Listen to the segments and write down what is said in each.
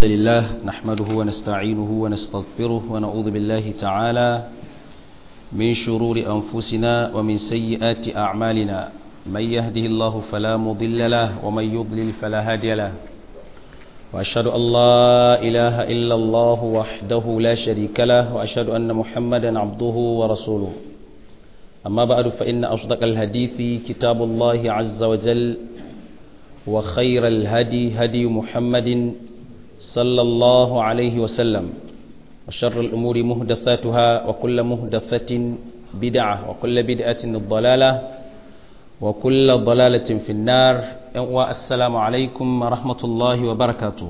لله نحمده ونستعينه ونستغفره ونعوذ بالله تعالى من شرور أنفسنا ومن سيئات أعمالنا من يهده الله فلا مضل له ومن يضلل فلا هادي له وأشهد أن لا إله إلا الله وحده لا شريك له وأشهد أن محمدا عبده ورسوله أما بعد فإن أصدق الحديث كتاب الله عز وجل وخير الهدي هدي محمد صلى الله عليه وسلم وشر الأمور مهدثاتها وكل مهدثة بدعة وكل بدعة ضلالة وكل ضلالة في النار والسلام عليكم ورحمة الله وبركاته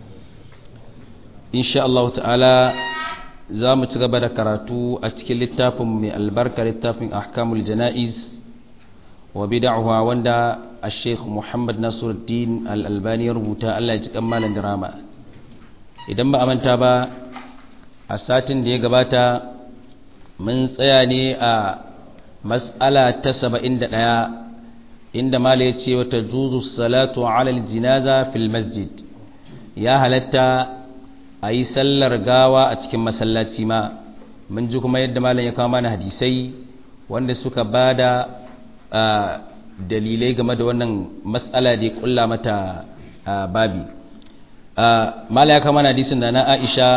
إن شاء الله تعالى za mu ci gaba da karatu a cikin littafin mai albarka littafin ahkamul jana'iz wa bid'aha wanda a sheikh muhammad nasiruddin al-albani ya rubuta allah ya ji kammalin drama idan ba a manta ba a satin da ya gabata mun tsaya ne a mas'ala ta saba'in da ɗaya inda mala ya ce wata juzu salatu alal jinaza fil masjid ya halatta a yi sallar gawa a cikin masallaci ma mun ji kuma yadda malam ya kawo mana hadisai wanda suka ba da dalilai game da wannan matsala da ya kulla mata babi malam ya kawo mana hadisin da na aisha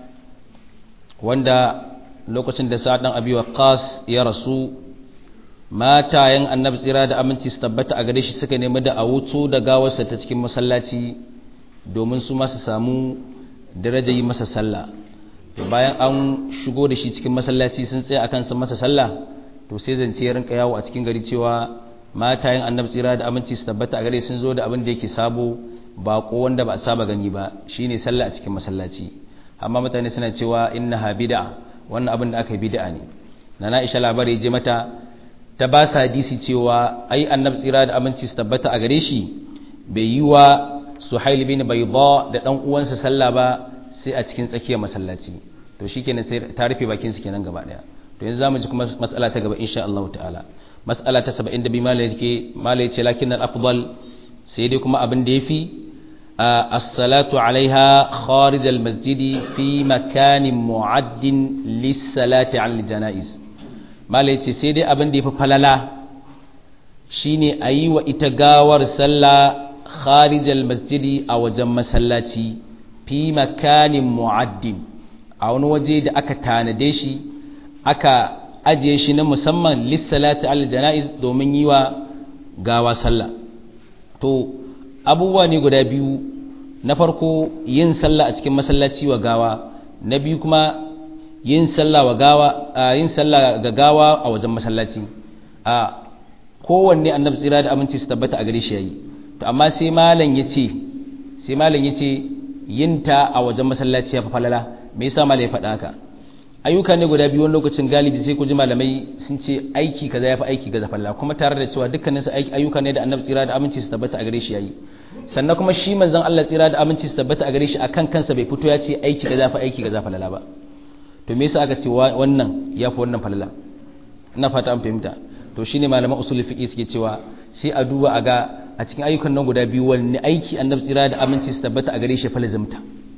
wanda lokacin da sa'ad dan abi waqas ya rasu matayen annabi tsira da aminci su tabbata a gare shi suka nemi da a wuto da gawarsa ta cikin masallaci domin su ma su samu daraja yi masa sallah bayan an shigo da shi cikin masallaci sun tsaya akan sun masa sallah to sai zance ya rinka yawo a cikin gari cewa matayen annabi tsira da aminci su tabbata a gare sun zo da abin da yake sabo bako wanda ba a saba gani ba shine sallah a cikin masallaci amma mutane suna cewa innaha bid'a wannan abin da aka yi bid'a ne nana Aisha labari je mata ta ba sa hadisi cewa ai annabi tsira da aminci su tabbata a gare shi bai yi wa suhail bin bayda da dan uwansa sallah ba sai a cikin tsakiyar masallaci to shikenan ta rufe bakin su kenan gaba daya to yanzu zamu ji kuma mas'ala ta gaba insha Allah ta'ala mas'ala ta 72 malai yake malai yace lakin al-afdal sai dai kuma abin da yafi as-salatu alaiha kharij al-masjidi fi makanin mu'addin lis-salati 'ala al-janaiz malai yace sai dai abin da yafi falala shine ayi wa ita gawar sallah kharijal masjidi a wajen masallaci fi makanin mu'addin a wani waje da aka tanade shi aka ajiye shi na musamman lissalati al janaiz domin yi wa gawa sallah to abubuwa ne guda biyu na farko yin sallah a cikin masallaci wa gawa na biyu kuma yin sallah wa gawa yin sallah ga gawa a wajen masallaci a kowanne annabi tsira da aminci su tabbata a gare shi yayi to amma sai malam ya ce sai malam ya ce yin ta a wajen masallaci ya fi falala me yasa malam ya faɗa haka ayyuka ne guda biyu wani lokacin galibi sai ku ji malamai sun ce aiki kaza ya fi aiki kaza falala kuma tare da cewa dukkanin su ayyuka ne da annabi tsira da aminci su tabbata a gare shi yayi sannan kuma shi manzon Allah tsira da aminci su tabbata a gare shi akan kansa bai fito ya ce aiki kaza ya fi aiki kaza falala ba to me yasa aka ce wannan ya fi wannan falala ina fata an fahimta to shine malaman usul fiqi suke cewa sai a duba a ga a cikin ayyukan nan guda biyu wanne aiki annabi tsira da aminci su tabbata a gare shi falazimta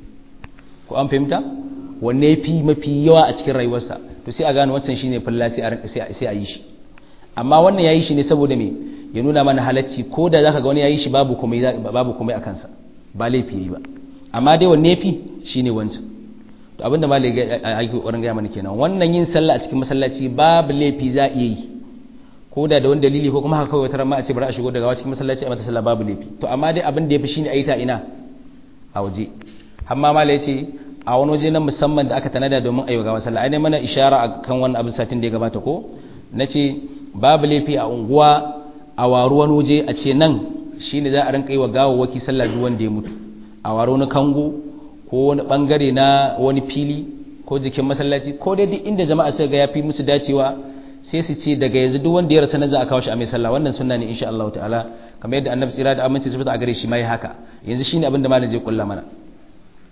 ko an fahimta wanne fi mafi yawa a cikin rayuwarsa to sai a gano wancan shine falla sai a yi shi amma wannan yayi shi ne saboda me ya nuna mana halacci ko da zaka ga wani yayi shi babu komai babu komai a kansa ba laifi yayi ba amma dai wanne fi shine wancan to abinda malai ga aiki kokarin ga mana kenan wannan yin sallah a cikin masallaci babu laifi za iya yi ko da da wani dalili ko kuma haka kawai wata ma a ce bari a shigo daga cikin masallaci a mata sallah babu laifi to amma dai abin da yafi shine a yi ta ina a waje amma mala yace a wani waje na musamman da aka tanada domin ayyuka gawa sallah ai mana ishara a kan wannan abin satin da ya gabata ko nace babu laifi a unguwa a waru wani waje a ce nan shine za a rinka yi wa gawawwaki sallah duk wanda ya mutu a waru wani kango ko wani bangare na wani fili ko jikin masallaci ko dai duk inda jama'a suka ga yafi musu dacewa sai su ce daga yanzu duk wanda ya rasa nan za a kawo shi a mai sallah wannan sunna ne insha Allah ta'ala kamar yadda annabi tsira da aminci su fita a gare shi mai haka yanzu shine abin da malam zai kulla mana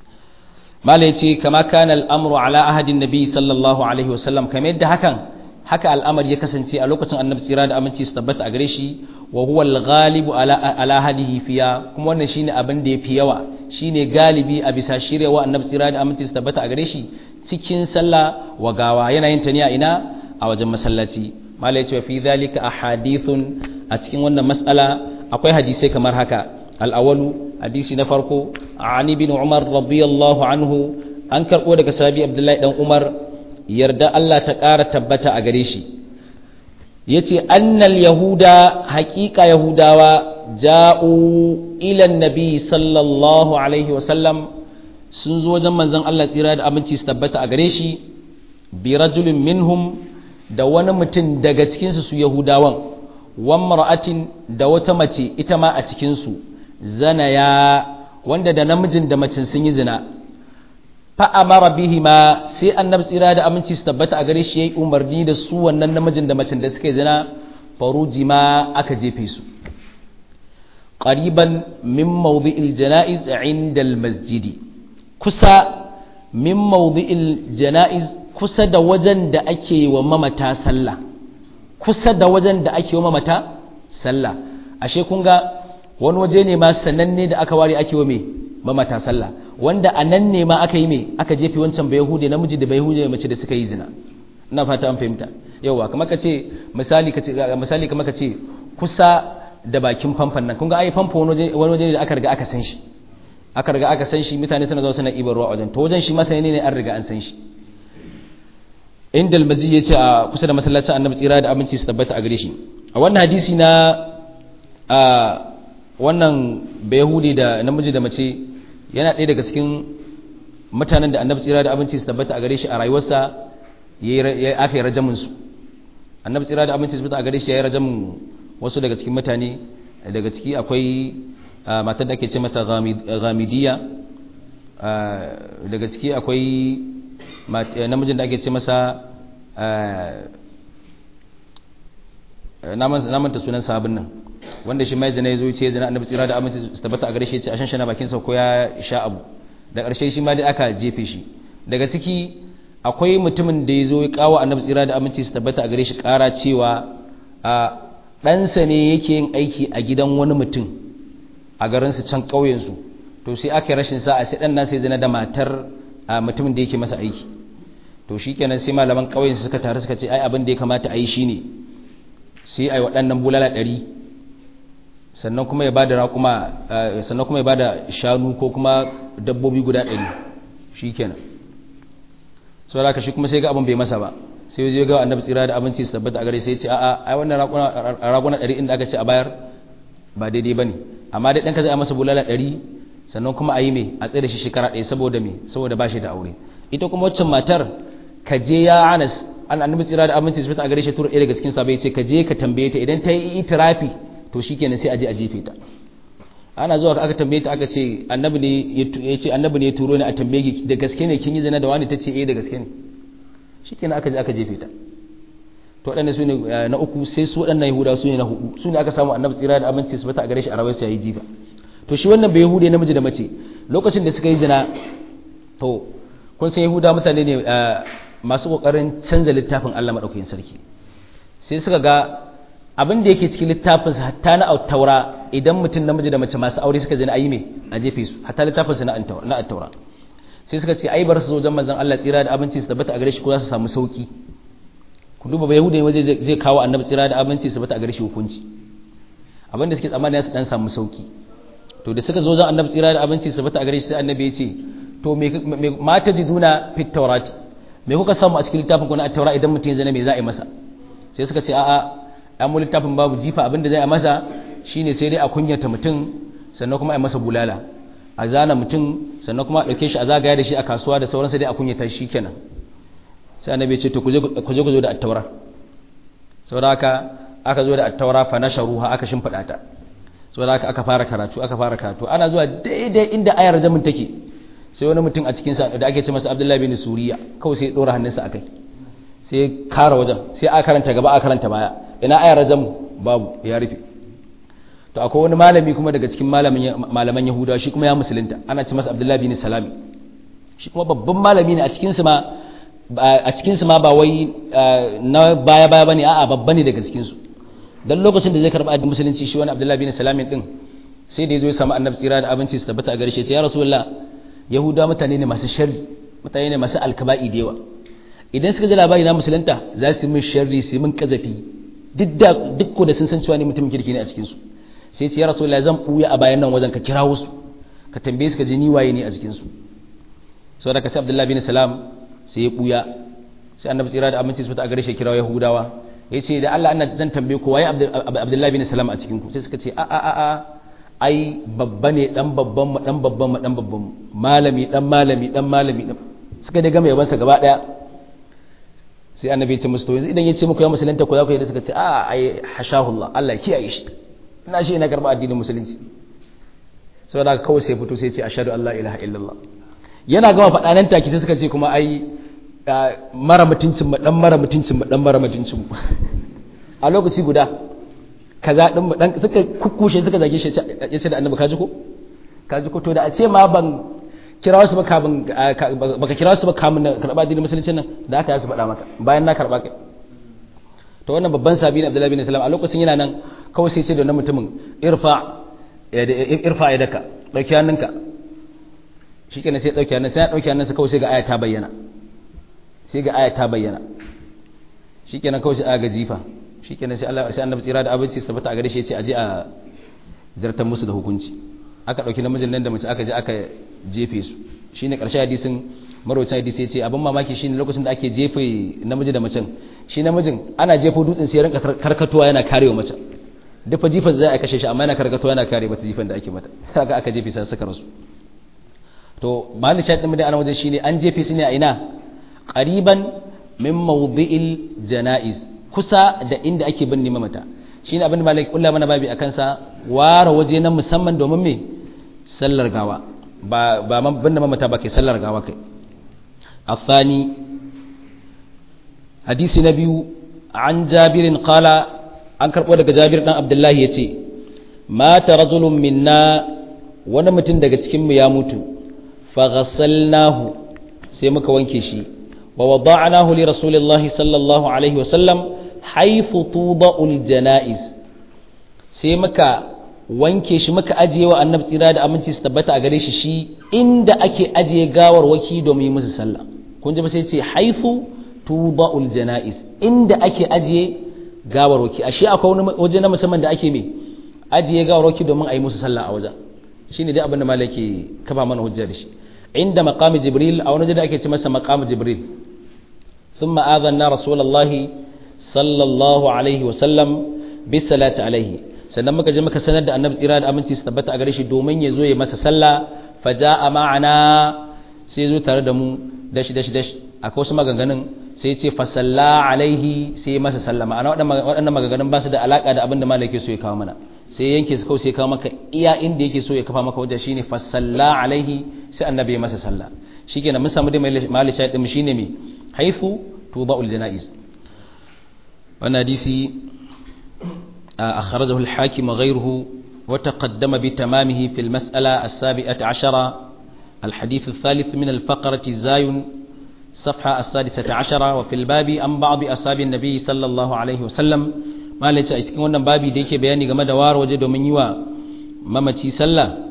malam yace kama kana al'amru ala ahadin nabi sallallahu alaihi wasallam kamar yadda hakan haka al'amari ya kasance a lokacin annabi tsira da aminci su tabbata a gare shi wa huwa al-ghalibu ala ala hadihi fiya kuma wannan shine abin da yafi yawa shine galibi a bisa shirewa annabi tsira da aminci su tabbata a gare shi cikin sallah wa gawa yana yin ta ne a ina a wajen masallaci malai ce fi dhalika ahadithun a cikin wannan mas'ala akwai hadisai kamar haka al-awwalu hadisi na farko ani bin umar radiyallahu anhu an karbo daga sahabi abdullahi dan umar yarda Allah ta ƙara tabbata a gare shi yace annal yahuda haƙiƙa yahudawa ja'u ila nabi sallallahu alaihi wasallam sun zo wajen manzon Allah tsira da abinci su tabbata a gare shi bi rajulin minhum da wani mutum daga cikinsu su yahudawan wan mar'atin da wata mace ita ma a cikinsu zanaya wanda da namijin da macin sun yi zina fa'amara bihima sai annabi tsira da aminci su tabbata a gare shi ya yi umarni da su wannan namijin da macin da suka yi zina faruji ma aka jefe su ƙariban min mawdi'il jana'iz inda masjidi kusa min mawdi'il jana'iz kusa da wajen da ake wa mamata sallah kusa da wajen da ake wa mamata sallah ashe kun ga wani waje ne ma sananne da aka ware ake wa me mamata sallah wanda a nan ne ma aka yi me aka jefe wancan bai yahude namiji da bai yahude mace da suka yi zina ina fata an fahimta yawa kamar ka ce misali ka ce misali kamar ka ce kusa da bakin famfon nan kun ga ai famfo wani waje ne da aka riga aka san shi aka riga aka san shi mutane suna zuwa suna ibar ruwa wajen to wajen shi masani ne an riga an san shi inda almazi ya ce a kusa da masallacin annabi tsira da aminci su tabbata a gare shi a wannan hadisi na a wannan bayahudi da namiji da mace yana ɗaya daga cikin mutanen da annabi tsira da aminci su tabbata a gare shi a rayuwarsa ya aka yi rajamin su annabi tsira da aminci su tabbata a gare shi ya yi rajamin wasu daga cikin mutane daga ciki akwai matar da ake ce mata ghamidiyya daga ciki akwai namijin da ake ce masa namanta sunan sabon nan wanda shi mai zina ya zo ce zina annabi tsira da aminci su tabbata a gare shi ya ce a shanshana bakin sa ko ya sha abu da ƙarshe shi ma dai aka jefe shi daga ciki akwai mutumin da ya zo ya kawo annabi tsira da aminci su tabbata a gare shi ƙara cewa a ɗansa ne yake yin aiki a gidan wani mutum a garinsu can ƙauyensu to sai aka rashin sa'a sai ɗan nasa ya zina da matar mutumin da yake masa aiki to shi kenan sai malaman ƙauyen suka taru suka ce ai abin da ya kamata a yi shi ne sai a yi waɗannan bulala ɗari sannan kuma ya bada raƙuma sannan kuma ya bada shanu ko kuma dabbobi guda ɗari shi kenan sau da shi kuma sai ga abin bai masa ba sai ya ga annabi tsira da abinci su tabbata a gare sai ya ce a'a ai wannan raguna ɗari inda aka ce a bayar ba daidai ba ne amma dai ɗanka zai a masa bulala ɗari sannan kuma a yi mai a tsaye da shi shekara ɗaya saboda mai saboda ba shi da aure ita kuma waccan matar ka je ya anas an annabi tsira da aminci su a gare shi tura ɗaya daga cikin sabai ce ka je ka tambaye ta idan ta yi itirafi to shikenan sai a je a jefe ta ana zuwa aka tambaye ta aka ce annabi ne ya ce annabi ne ya turo ni a tambaye ki da gaske ne kin yi zina da wani ta ce eh da gaske ne shikenan aka je aka jefe ta to waɗannan su ne na uku sai su waɗannan yahuda su ne na hudu su ne aka samu annabi tsira da aminci su a gare shi a rawar sa yayi jifa to shi wannan bai yahude namiji da mace lokacin da suka yi zina to kun san yahuda mutane ne masu kokarin canza littafin Allah madaukakin sarki sai suka ga abin da yake cikin littafin sa hatta na taura idan mutum namiji da mace masu aure suka zina ayi me a jefe su hatta littafin sa na taura sai suka ce ai bar su zo wajen manzon Allah tsira da abinci su tabbata a gare shi ko za su samu sauki ku duba ba yahuda waje zai kawo annabi tsira da abinci su tabbata a gare shi hukunci abin da suke tsammani su dan samu sauki to da suka zo wajen annabi tsira da abinci su tabbata a gare shi sai annabi ya ce to me mata jiduna fit taurati me kuka samu a cikin littafin ku na taura idan mutum ya zana me za a yi masa sai suka ce a'a an mu littafin babu jifa abinda zai a masa shine sai dai a kunyata mutum sannan kuma a masa bulala a zana mutum sannan kuma a ɗauke shi a zagaya da shi a kasuwa da sauransa dai a kunyata shi kenan sai annabi ce to ku je ku zo da attaura saboda haka aka zo da attaura fa nasharuha aka shimfiɗa ta saboda haka aka fara karatu aka fara karatu ana zuwa daidai inda ayar jamin take sai wani mutum a cikin sa da ake ce masa Abdullahi bin Suriya kawai sai ya dora hannunsa akai sai ya kara wajen sai a karanta gaba a karanta baya ina ayar jamu babu ya rufe to akwai wani malami kuma daga cikin malaman Yahudawa shi kuma ya musulunta ana ce masa Abdullahi bin Salami shi kuma babban malami ne a cikin su ma a cikin su ma ba wai na baya baya bane a'a babba ne daga cikin su dan lokacin da zai karba addinin musulunci shi wani Abdullahi bin Salam din sai da yazo ya samu annabi tsira da abinci su tabbata a gare shi ya rasulullah yahuda mutane ne masu sharri mutane ne masu alkaba'i da yawa idan suka ji labari na musulunta za su min sharri su min kazafi duk da duk ko da sun san cewa ni mutumin kirki ne a cikin su sai ce ya rasulullah zan buya a bayan nan wajen ka kira wasu ka tambaye su ka ji ni waye ne a cikin su saboda ka sai Abdullahi bin Salam sai ya buya sai annabi tsira da aminci su ta a gare shi kira yahudawa yace da Allah ana zan tambaye ku waye Abdullahi bin Salam a cikin ku sai suka ce a a a a ai babba ne dan babban mu dan babban mu dan babban mu malami dan malami dan malami dan suka daga mai yabansa gaba daya sai annabi ya ce musu to yanzu idan ya ce muku ya musulunta ko za ku yi da suka ce a ai hashahullah Allah kiyaye shi ina shi ina karba addinin musulunci saboda haka kawai sai fito sai ya ce ashhadu an la ilaha illallah yana gama faɗa nan take sai suka ce kuma ai mara mutuncin mu dan mara mutuncin mu dan mara mutuncin mu a lokaci guda kaza din mu dan suka kukkushe suka zage shi ya ce da annabi kaji ko kaji ko to da a ce ma ban kira su ba kamun baka kira su ba kamun karba addinin musulunci nan da aka yi su faɗa maka bayan na karba kai to wannan babban sabi ne Abdullahi bin Salam a lokacin yana nan kawai sai ce da wannan mutumin irfa irfa ya daka dauki hannunka shikenan sai dauki hannun sai ya dauki hannunsa kawai sai ga aya ta bayyana sai ga aya ta bayyana shikenan kawai sai aga jifa shikenan sai Allah sai annabi tsira da abinci su tabbata a gare shi ya ce aje a zartar musu da hukunci aka ɗauki namijin nan da mace aka je aka jefe su shine ƙarshe hadisin marwacin hadisi ya ce abin mamaki shine lokacin da ake jefe namiji da macen shi namijin ana jefo dutsen sai rinka karkatuwa yana karewa mace duk fa jifan zai a kashe shi amma yana karkatuwa yana kare mata jifan da ake mata haka aka jefe sai suka rasu to mahallin shaɗin mu da ana wajen shine an jefe su ne a ina qariban min mawdi'il janaiz kusa da inda ake binne mamata shine abin da malik kulla mana babi akan sa ware waje na musamman domin me sallar gawa ba ba binne mamata ba ke sallar gawa kai afani hadisi na biyu an jabirin qala an karbo daga jabir dan abdullahi yace mata rajulun minna wani mutum daga cikin mu ya mutu fa ghassalnahu sai muka wanke shi wa wada'nahu li rasulillahi sallallahu alaihi wa sallam haifu tuda'ul janaiz sai muka wanke shi muka ajiye wa annabi tsira da aminci su tabbata a gare shi shi inda ake ajiye gawar waki domin yi musu sallah kun ji ba sai ce haifu tuda'ul janaiz inda ake ajiye gawar waki ashe akwai wani waje na musamman da ake me ajiye gawar waki domin a yi musu sallah a wajen shine dai abin da malaki kafa mana hujja da shi inda maqami jibril a wani waje da ake ce masa maqami jibril ثم آذنا رسول الله sallallahu alaihi wasallam bisalati alaihi sannan muka je muka sanar da annabi tsira da aminci su tabbata a gare shi domin ya zo ya masa sallah faja'a ma'ana sai zo tare da mu dashi dashi dashi akwai wasu maganganun sai ce fasalla alaihi sai masa sallah ma'ana waɗannan maganganun ba su da alaka da abin da malaka so ya kawo mana sai yanke su kawai sai kawo maka iya inda yake so ya kafa maka wajen shine fasalla alaihi sai annabi ya masa sallah shikenan mun samu dai mali shayi din shine me haifu tuda'ul janaiz wannan hadisi akhrajahu al-hakim wa ghayruhu wa taqaddama bi tamamihi fi al-mas'ala as-sabi'ati 'ashara الحديث الثالث من الفقرة الزاين صفحة السادسة عشرة وفي الباب عن بعض أصحاب النبي صلى الله عليه وسلم ما ليس cikin wannan babi da yake bayani game da war waje domin yi wa mamaci sallah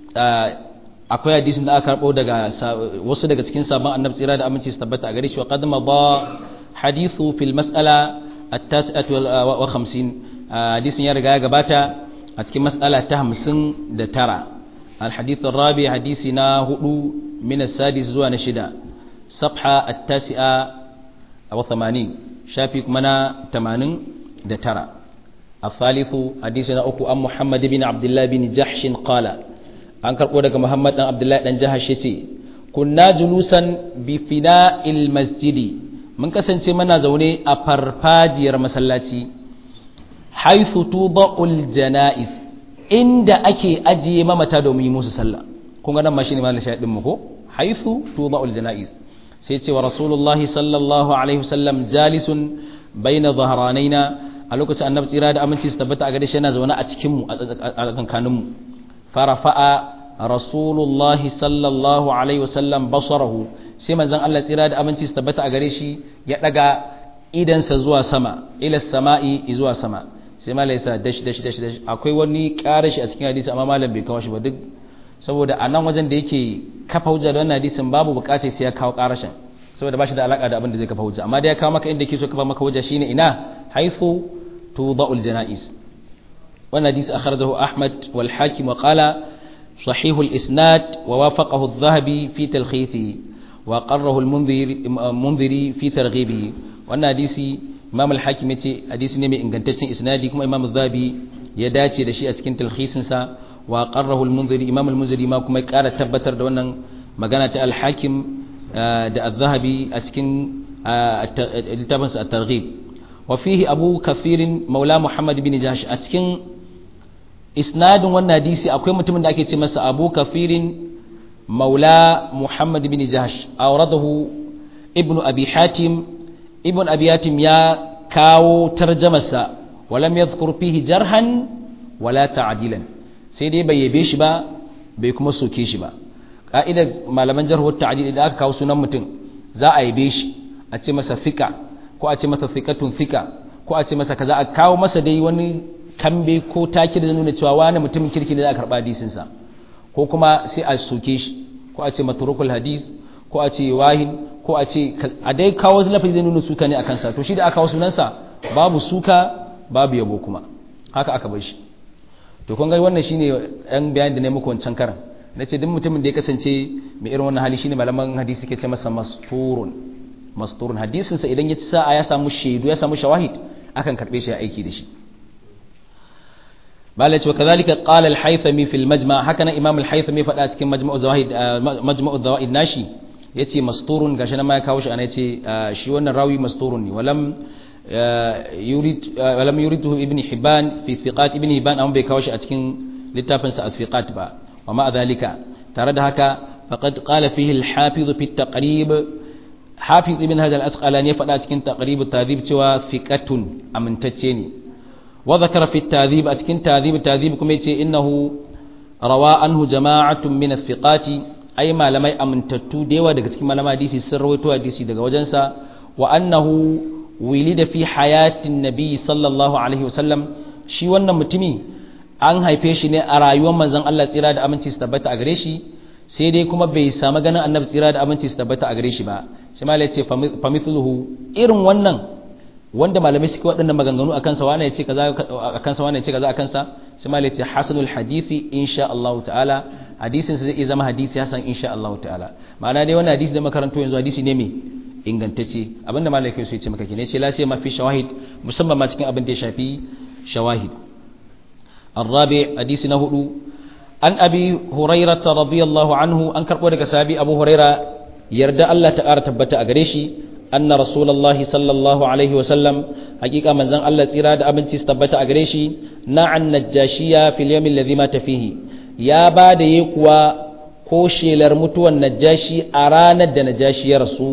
akwai hadisin da aka karbo daga wasu daga cikin sabon annabi tsira da aminci su tabbata a gare shi wa qad ba hadithu fil mas'ala at-tasi'atu wa 50 hadisin ya riga ya gabata a cikin mas'ala ta 59 الحديث الرابع حديثنا هدو من السادس زوان شدا صفحة التاسعة أو ثمانين شافيك منا تمانين دترى الثالث حديثنا أكو أم محمد بن عبد الله بن جحش قال أنكر قولك محمد بن عبد الله بن جحش كنا جلوسا بفناء المسجد من كسن منا زوني أفرفاجي رمسلاتي حيث توضع الجنائز inda ake ajiye mamata domin yi musu sallah kun ga nan ma shine malin shahidin mu ko haythu tuda'ul janaiz sai ce wa rasulullahi sallallahu alaihi wasallam jalisun baina dhahranaina a lokacin annabi tsira da aminci su tabbata a gare shi yana zaune a cikin mu a kankanin mu farafa'a rasulullahi sallallahu alaihi wasallam basarahu sai manzon Allah tsira da aminci su tabbata a gare shi ya daga idansa zuwa sama ila sama'i zuwa sama sai malam ya sa dash dash dash dash akwai wani karashi a cikin hadisi amma malam bai kawo shi ba duk saboda a nan wajen da yake kafa hujja da wannan hadisin babu bukatar sai ya kawo karashin saboda ba shi da alaka da abin da zai kafa hujja amma da ya kawo maka inda yake so kafa maka hujja shine ina haifu tuda'ul janaiz wannan hadisi akhrajahu ahmad wal hakim wa qala صحيح الإسناد ووافقه الذهبي في تلخيثه وقره المنذري في ترغيبه وأن حديثي إمام الحاكم يتي حديث نمي إن كنت إسنادي كما إمام الذهبي يداتي لشيء أتكين تلخيصنسا وقره المنذري إمام المنذري ما كما كارة تبتر دوانا مغانا الحاكم da الذهبي أتكين التبنس الترغيب وفيه أبو كثير مولى محمد بن جهش أتكين isnadin wannan hadisi akwai mutumin da ake ce masa abu kafirin maula muhammad bin jahash auradahu ibnu abi hatim ibn abi hatim ya kawo tarjamarsa walam yadhkur fihi jarhan wala ta'dilan sai dai bai yabe shi ba bai kuma soke shi ba ka'idar malaman jarhu ta'dil idan aka kawo sunan mutum za a yabe shi a ce masa fika ko a ce masa fiqatun fika ko a ce masa kaza a kawo masa dai wani kambe ko taki da nuna cewa wani mutumin kirki ne za a karɓa hadisinsa ko kuma sai a soke shi ko a ce maturukul hadis ko a ce wahin ko a ce a dai kawo wani lafazi zai nuna suka ne a kansa to shi da aka kawo sunansa babu suka babu yabo kuma haka aka bar shi to kun ga wannan shine ɗan bayan da ne muku wancan karan na ce duk mutumin da ya kasance mai irin wannan hali shine malaman hadisi ke ce masa masturun masturun hadisinsa idan ya ci sa'a ya samu shaidu ya samu shawahid akan karɓe shi ya aiki da shi malai cewa kazalika qala al-haythami fil majma' haka nan imam al-haythami faɗa cikin majma'u zawaid majma'u zawaid nashi yace masturun gashi nan ma ya kawo shi ana yace shi wannan rawi masturun ne walam yurid walam yuridu ibn hibban fi thiqat ibn hibban amma bai kawo shi a cikin littafin sa al-thiqat ba wa ma dhalika tare da haka faqad qala fihi al-hafiz fi at-taqrib hafiz ibn hajar al-asqalani ya faɗa cikin taqrib at-tadhib cewa thiqatun amintacce ne وذكر في التهذيب أتكن تهذيب التهذيب كم يتي إنه روى عنه جماعة من الثقات أي ما لم يأمن تتو ديوا دك تكما لما ديسي سر ويتوا ديسي دك وجنسا وأنه ولد في حياة النبي صلى الله عليه وسلم shi wannan mutumi an haife shi ne a rayuwar manzon Allah tsira da aminci su tabbata a gare shi sai dai kuma bai samu ganin annabi tsira da aminci su tabbata a gare shi ba shi ma ya ce famithluhu irin wannan wanda malamai suke waɗannan maganganu a kansa wane ya ce kaza a kansa wane ya ce kaza a kansa sai malai ce hasanul hadisi insha Allah ta'ala hadisin sa zai iya zama hadisi hasan insha Allah ta'ala ma'ana dai wannan hadisi da makaranto yanzu hadisi ne mai ingantacce abinda malai kai so ya ce maka kine ce la sai ma fi shawahid musamman ma cikin abin da ya shafi shawahid الرابع حديث نهدو عن أبي هريرة رضي الله عنه أن كربو دك سابي أبو هريرة يرد الله تعالى تبتا أغريشي أن رسول الله صلى الله عليه وسلم حقيقة من زن الله سيراد أبن تستبت أغريشي نع النجاشية في اليوم الذي مات فيه يا بعد يقوى كوشي لرمتو النجاشي أرانا النجاشي رسول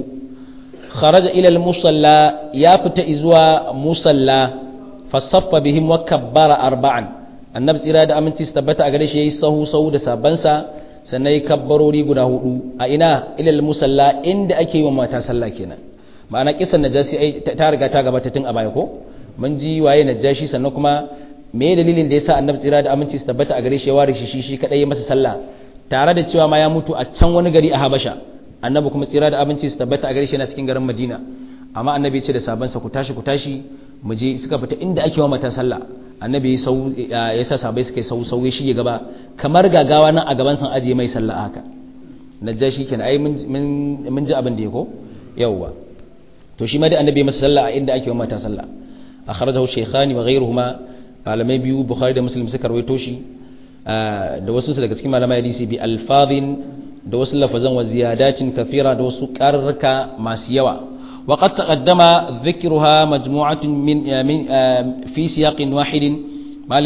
خرج إلى المصلى يا فت إزوى مصلى فصف بهم وكبر أربعا النبي سيراد أبن تستبت أغريشي يسهو سهو دسابنسا sannan yi kabbarori guda hudu a ina ilal musalla inda ake yi wa mata sallah kenan ma'ana kisan najasi ta riga ta gabata tun a baya ko mun ji waye najashi sannan kuma me dalilin da yasa annabi tsira da aminci su tabbata a gare shi ya ware shi shi kadai ya masa sallah tare da cewa ma ya mutu a can wani gari a Habasha annabi kuma tsira da aminci su tabbata a gare shi yana cikin garin Madina amma annabi ya ce da sabansa ku tashi ku tashi mu je suka fita inda ake wa mata sallah annabi ya sa sabai suka yi sau sauye shi gaba kamar gagawa nan a gaban san ajiye mai sallah haka najashi kenan ai mun ji abin da ya ko yawwa to shi ma dai annabi masa sallah a inda ake wa mata sallah akhrajahu shaykhani wa ghayruhuma malamai biyu bukhari da muslim suka rawaito shi da wasu su daga cikin malamai hadisi bi alfadhin da wasu lafazan wa ziyadatin kafira da wasu qarraka masu yawa وقد تقدم ذكرها مجموعة من, من في سياق واحد ما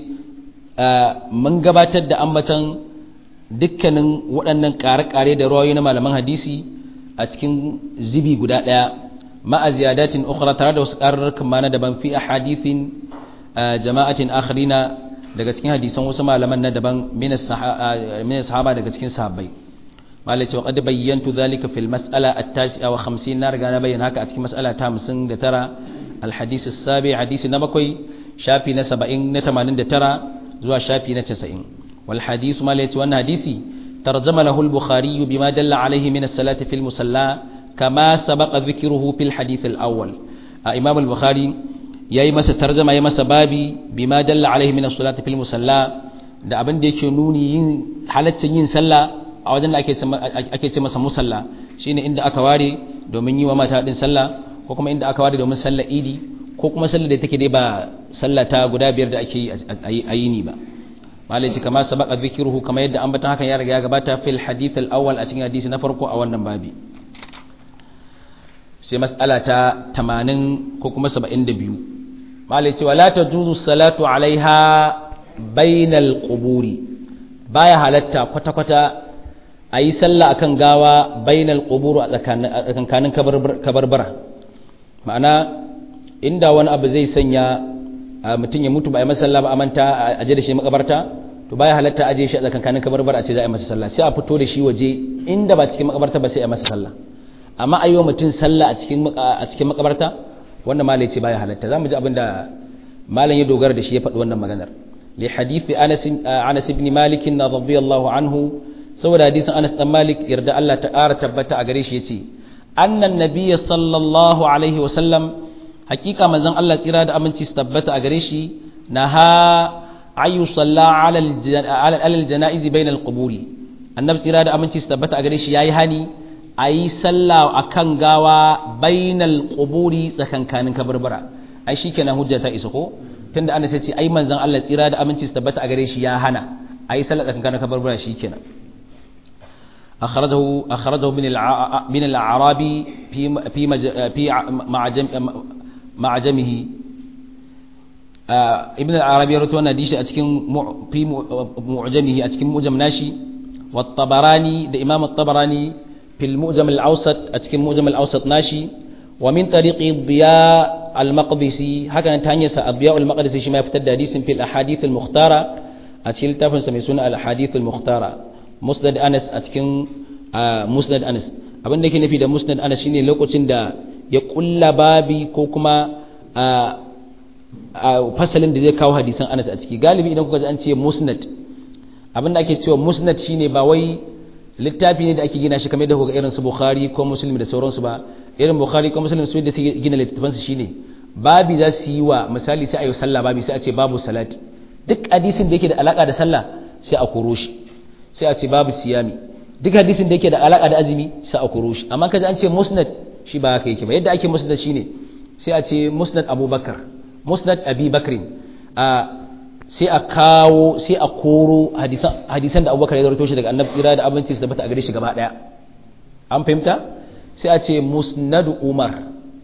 من gabatar da ambatan dukkanin waɗannan ƙare-ƙare da rawayoyi na malaman hadisi a cikin zibi guda ɗaya ma'a ziyadatin ukhra tare da wasu ƙararrakan mana daban fi ahadithin jama'atin akharina daga cikin hadisan wasu malaman na daban min sahaba daga cikin sahabbai malai ce qad bayyantu dhalika fil mas'ala at-tasi'a wa 50 na riga na bayyana haka a cikin mas'ala ta 59 al-hadith as-sabi hadisi na bakwai shafi na 70 na 89 zuwa shafi na 90 wal hadith malai ce wannan hadisi tarjama lahu al-bukhari bima dalla alayhi min as-salati fil musalla kama sabaqa dhikruhu fil hadith al-awwal imam al-bukhari yayi masa tarjama yayi masa babi bima dalla alayhi min as-salati fil musalla da abin da yake nuni yin halaccin yin sallah a wajen da ake ce masa musalla shine inda aka ware domin yi wa mata din sallah ko kuma inda aka ware domin sallar idi ko kuma sallar da take dai ba sallah ta guda biyar da ake yi a yini ba malaji kama sabaka zikruhu kama yadda ambatan hakan ya riga ya gabata fil hadith al awwal a cikin hadisi na farko a wannan babi sai mas'ala ta 80 ko kuma 72 malaji wala tajuzu salatu alaiha bainal quburi baya halatta kwata-kwata a yi sallah akan gawa bainal qubur a tsakanin kabarbara ma'ana inda wani abu zai sanya mutum ya mutu ba a yi masa sallah ba a manta a je da shi makabarta to baya halatta aje shi a tsakanin kabarbara a ce za a yi masa sallah sai a fito da shi waje inda ba cikin makabarta ba sai a masa sallah amma a yi wa mutum sallah a cikin a cikin makabarta wannan malai ce baya halatta za mu ji abin da malam ya dogara da shi ya faɗi wannan maganar li hadisi anas anas ibn malik radiyallahu anhu saboda hadisin Anas dan Malik yarda Allah ta ƙara tabbata a gare shi yace annan nabiyya sallallahu alaihi wa sallam hakika manzon Allah tsira da aminci su tabbata a gare shi naha ayu salla ala al janaiz bain al quburi annabi tsira da aminci su tabbata a gare shi yayi hani ayi sallah akan gawa bainal quburi tsakankanin kabarbara ai shikenan hujja ta isa ko tunda Anas ya ce ai manzon Allah tsira da aminci su tabbata a gare shi ya hana ayi sallah tsakankanin kabarbara shikenan أخرجه أخرجه من الع... من الأعرابي في في مج... في معجم معجمه آه ابن العربي روى أن ديش أتكلم مع... في معجمه أتكلم معجم ناشي والطبراني ده إمام الطبراني في المعجم الأوسط أتكلم معجم الأوسط ناشي ومن طريق الضياء المقدسي هكذا تانيس الضياء المقدسي شما يفتد حديث في الأحاديث المختارة أتكلم تفن سميسون الأحاديث المختارة musnad anas a cikin musnad anas abin da ke nufi da musnad anas shine lokacin da ya kulla babi ko kuma fasalin da zai kawo hadisan anas a ciki galibi idan kuka ji an ce musnad abin da ake cewa musnad shine ba wai littafi ne da ake gina shi kamar da kuka irin su bukhari ko muslim da sauransu ba irin bukhari ko muslim su da su gina littafansu shine babi za su yi wa misali sai a yi sallah babi sai a ce babu salati duk hadisin da yake da alaka da sallah sai a koro shi sai a ce babu siyami duk hadisin da yake da alaka da azumi sai a koro shi amma kaji an ce musnad shi ba haka yake ba yadda ake musnad shine sai a ce musnad abubakar musnad abi bakrin a sai a kawo sai a koro hadisan da abubakar ya zarto shi daga annabi tsira da abinci su da bata a gare shi gaba daya an fahimta sai a ce musnad umar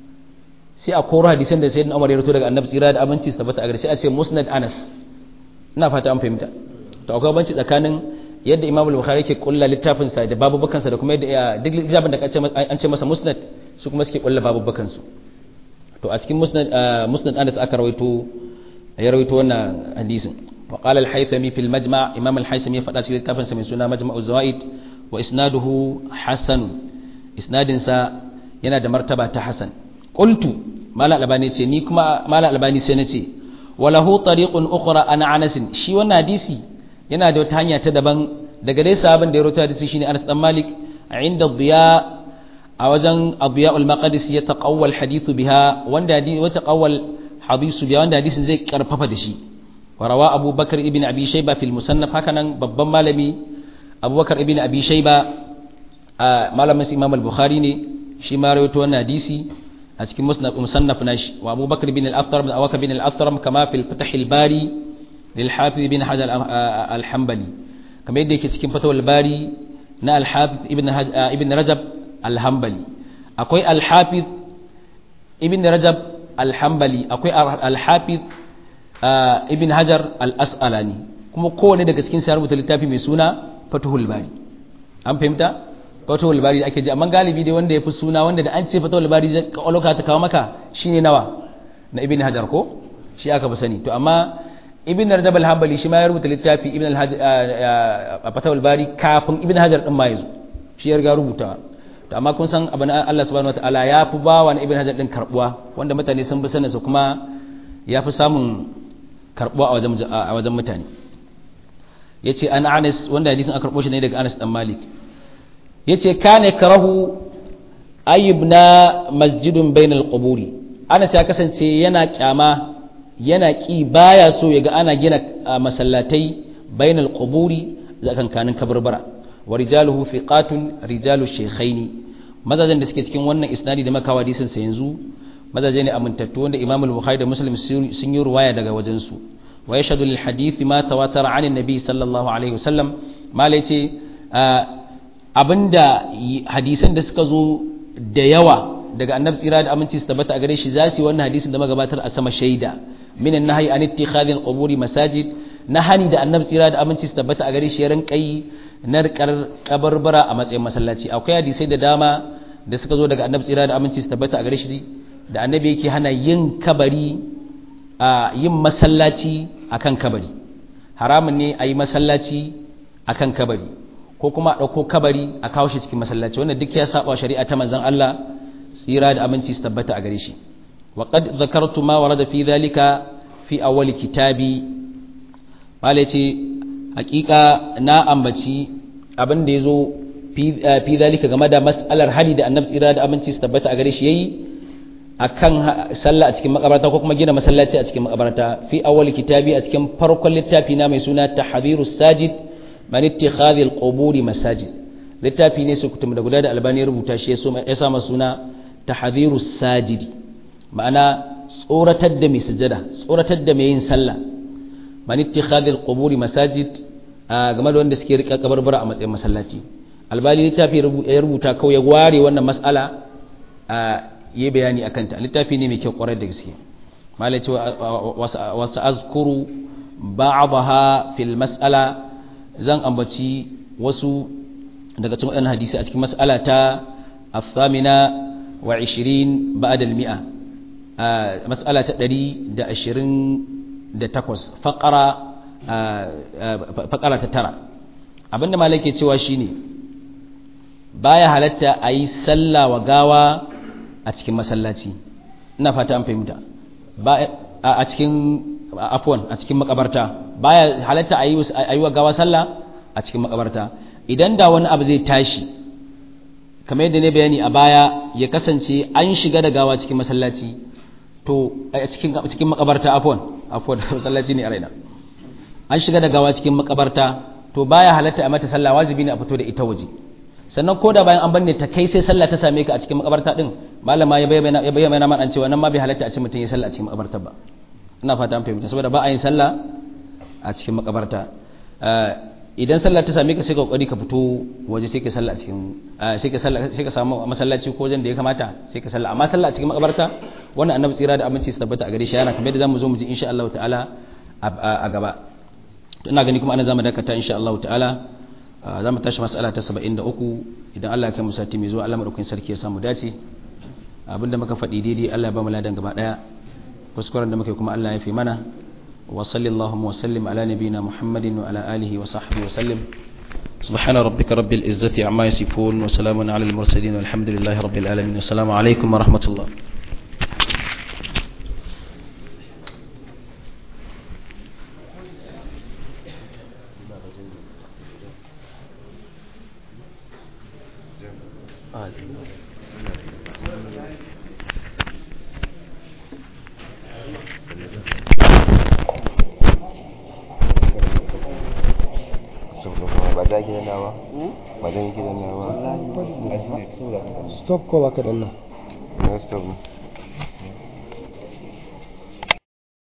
sai a koro hadisan da sayyidina umar ya zarto daga annabi tsira da abinci su da bata a gare sai a ce musnad anas ina fata an fahimta to akwai banci tsakanin yadda imam al-bukhari yake kulla littafin sa da babubukan sa da kuma yadda duk littafin da an ce masa musnad su kuma suke kulla babubukan su to a cikin musnad musnad Anas aka rawaito ya rawaito wannan hadisin wa qala al-haythami fil majma' imam al-haythami ya faɗa cikin littafin sa mai suna majma'u zawaid wa isnaduhu hasan isnadin sa yana da martaba ta hasan qultu mala albani ce ni kuma mala albani sai nace walahu tariqun ukhra ana anas shi wannan hadisi yana da wata hanya ta daban daga dai sahabin da ya rawaito hadisi shine Anas dan Malik inda Diya a wajen Diya al-Maqdis ya taqawwal hadithu biha wanda hadisi wata qawwal hadisu biha wanda hadisin zai karfafa da shi wa rawa Abu Bakar ibn Abi Shayba fil Musannaf hakanan babban malami Abu Bakar ibn Abi Shayba malamin Imam al-Bukhari ne shi ma rawaito wannan hadisi a cikin musannaf nashi wa Abu Bakar ibn al-Aftar bin Awaka bin al-Aftar kama fil Fath al-Bari للحافظ بن حجر الحنبلي كما يدي cikin fatawul bari na al-hafiz ibn ibn rajab al-hanbali akwai al-hafiz ibn rajab al-hanbali akwai al-hafiz ibn hajar al-asqalani kuma kowane daga cikin sa rubuta littafi mai suna fatuhul bari an fahimta fatuhul bari ake ji amma galibi dai wanda ya fi suna wanda da an ce fatuhul bari zai kawaloka ta kawo maka shine nawa na ibn hajar ko shi aka fi sani to amma ibn rajab al-hanbali shi ma ya rubuta littafi ibn al-hajj a fatawul bari kafin ibn hajar din ma yazo shi ya riga rubuta to amma kun san abin Allah subhanahu wataala ya fi ba wa ibn hajar din karbuwa wanda mutane sun bi sanin sa kuma ya fi samun karbuwa a wajen a wajen mutane yace an Anas wanda hadisin aka karbo shi ne daga Anas dan Malik yace kana karahu ayyubna masjidun bainal quburi Anas ya kasance yana kyama yana ki baya so yaga ana gina masallatai bainal quburi zakankanin kabarbara wa rijaluhu fiqatun rijalu shaykhaini mazajen da suke cikin wannan isnadi da makawa hadisin sa yanzu mazaje ne amintattu wanda Imam al-Bukhari da Muslim sun yi ruwaya daga wajen su wa yashhadu lil hadith ma tawatara an nabi sallallahu alaihi wasallam malai ce abinda hadisan da suka zo da yawa daga annabi tsira da aminci su tabbata a gare shi za su yi wannan hadisin da magabatar a sama shaida minan nahyi an ittikhadhi al-quburi masajid nahani da annabi tsira da aminci su tabbata a gare shi ya rinka yi narkar kabarbara a matsayin masallaci akwai hadisai da dama da suka zo daga annabi tsira da aminci su tabbata a gare shi da annabi yake hana yin kabari a yin masallaci akan kabari haramun ne a yi masallaci akan kabari ko kuma a ɗauko kabari a kawo shi cikin masallaci wannan duk ya saba shari'a ta manzon Allah tsira da aminci su tabbata a gare shi wa qad zakartu ma warada fi dhalika fi awwal kitabi mala ce hakika na ambaci abin da yazo fi dhalika game da mas'alar hadi da annabi tsira da aminci su tabbata a gare shi yayi akan sallah a cikin makabarta ko kuma gina masallaci a cikin makabarta fi awwal kitabi a cikin farkon littafi na mai suna tahdhirus sajid man ittikhadhi al-quburi masajid littafi ne su kutum da guda da albani rubuta shi ya sa masa suna tahdhirus sajid ma'ana tsoratar da mai sujada tsoratar da mai yin sallah man ittikhadhi al-quburi masajid game da wanda suke rika kabarbara a matsayin masallaci albani littafi ya rubuta kawai ya ware wannan mas'ala yi bayani akan ta littafi ne mai kyau kwarai da gaske malai ce wasu azkuru ba'daha fil mas'ala zan ambaci wasu daga cikin waɗannan hadisi a cikin mas'ala ta afamina wa 20 ba'da al-mi'a mas'ala ta 128 faqara faqara ta tara abinda malai ke cewa shine baya halatta a yi sallah wa gawa a cikin masallaci ina fata an fahimta a cikin afwan a cikin makabarta baya halatta a yi wa gawa sallah a cikin makabarta idan da wani abu zai tashi kamar yadda ne bayani a baya ya kasance an shiga da gawa cikin masallaci to a cikin cikin makabarta afwan afwan masallaci ne a raina an shiga da gawa cikin makabarta to baya halatta a mata sallah wajibi ne a fito da ita waje sannan ko da bayan an banne ta kai sai sallah ta same ka a cikin makabarta din malama ya bayyana ya bayyana man an cewa nan ma bai halatta a ce mutum ya sallah a cikin makabarta ba ina fata an fahimta saboda ba a yin sallah a cikin makabarta idan sallah ta same ka sai ka kokari ka fito waje sai ka sallah a cikin sai ka sallah sai ka samu masallaci ko wajen da ya kamata sai ka sallah amma sallah a cikin makabarta wannan annabi tsira da aminci su tabbata a gare shi yana kamar da zamu zo mu ji insha Allah ta'ala a gaba ina gani kuma ana zamu dakata insha Allah ta'ala za mu tashi mas'ala ta 73 idan Allah ya kai mu sati mai zuwa Allah madaukakin sarki ya samu dace abinda muka faɗi daidai Allah ya ba mu ladan gaba daya kuskuren da muka kuma Allah ya fi mana wa sallallahu wa sallim ala nabiyina Muhammadin wa ala alihi wa sahbihi wa sallim سبحان ربك رب العزة عما يصفون وسلام على المرسلين والحمد لله رب العالمين والسلام عليكم ورحمة الله stop ko baka danna stop